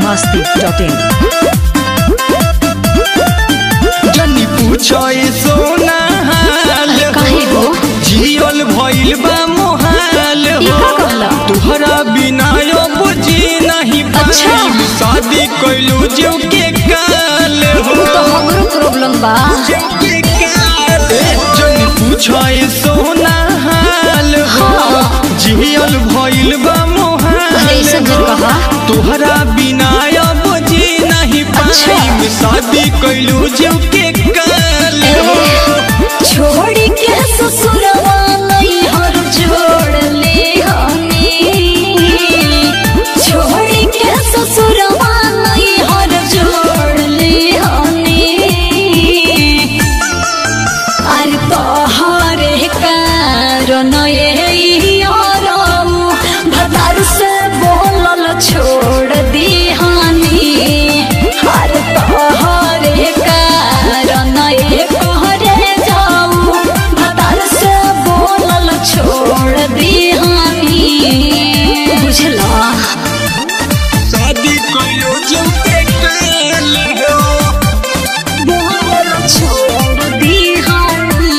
masti.in जनी पूछो सोना हाल काहे हो? जियल भइल बा मोहाल ई हो का कहला? तुहरा बिना यो बुझी नहीं अच्छा। पाई शादी कैलू जीव के काल हो उ तो हमरो प्रॉब्लम बा जीव के काल जनी पूछो सोना हाल हो जियल भइल बा मोहाल अरे ई सब जन कहा तुहरा बिना अब जी नहीं अच्छा। पाई शादी कैलू जीव के काल हो छोड़ी के ससुरवा नहीं हर जोड़ ले हनी छोड़ी के ससुरवा नहीं हर जोड़ ले हनी अरे तोहरे कारण ये यारऊ भतार से बोलल छोड़ दिहानी अरे तोहरे कारण ये कहरे जाऊ भतार से बोलल छोड़ दिहानी बुझला शादी कैलू जीव के काल हो बोलल छोड़ दिहानी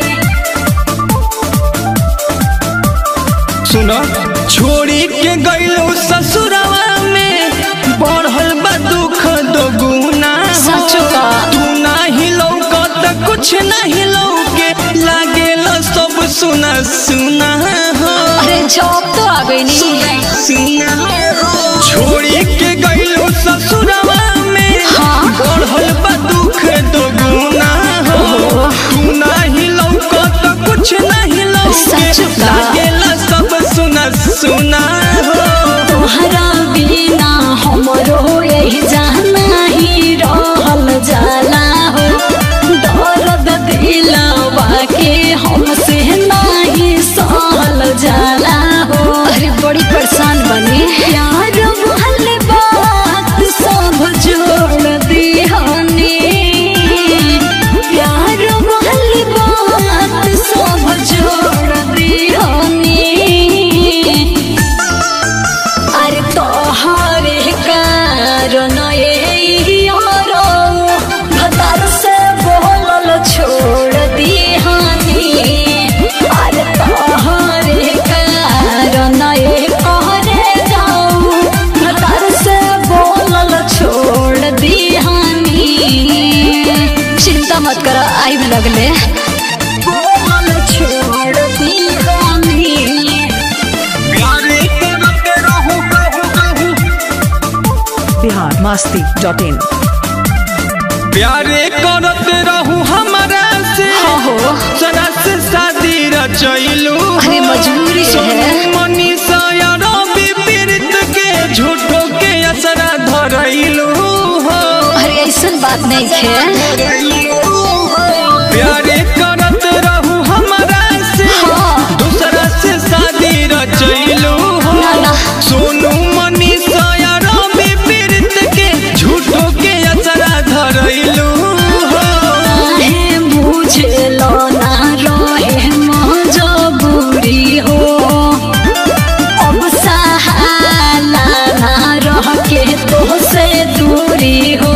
सुनो छोड़ी के गईलू ससुरवा में बढ़ल बा दुख दोगुना हो। सच का। तू नाही लौकत कुछ नहीं लौके लागेल सब सुना सुना हो अरे जॉब तो आ गई नहीं सुना हो छोड़ी के गईलू ससुरवा में हाँ। बढ़ल बा दुख दोगुना हो तू नाही लौकत कुछ नहीं लौके सच का। लागेला सब सुना सुना हो तोहरा बिना हमरो यही जाना ही रहल जाला हो दर्द दिलवा के हमसे नाही सहल जाला हो अरे बड़ी परेशान बनी यार वाले बात सब जोड़ दिहनी प्यार वाली बात सब जोड़ दिहनी अरे तोहरे कारण ये यारो भतार से बोलल छोड़ दिहानी अरे तोहरे कारण ये कहरे जाऊ भतार से बोलल छोड़ दिहानी चिंता मत कर आई लगले बोलल छोड़ दिहानी प्यारे करते रहूं कहूं कहूं Bihar masti.in प्यारे करते रहूं हमारा से हाँ हो। सदा से शादी रचैलू अरे मजबूरी है। मनीषा यार पीड़ित के झूठो के असरा धरैलू हो अरे ऐसन बात नहीं है प्यारे करत रहूं हमारा से हाँ। दूसरा से शादी रचैलू हो ना, ना। सोनू मनीषा यार पीड़ित के झूठो के असरा धरैलू हो है मुझे लोना रहे मजबूरी हो अब सहाला ना रह के तो से दूरी हो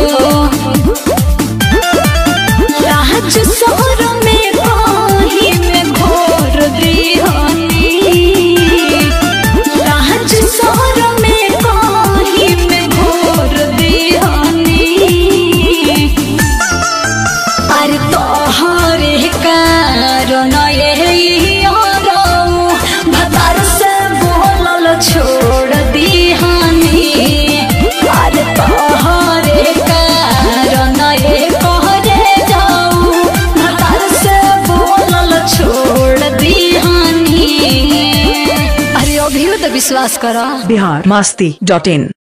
राज शहर में कहीं में घोर दिहनी राज शहर में कहीं में घोर दिहनी अरे तोहरे कारण ये यारो भतार से बोलल छोड़ दिहानी अरे तोहरे कारण ये कहरे जाऊ भतार से बोलल छोड़ दिहानी अरे अभी तो विश्वास करा Bihar masti.in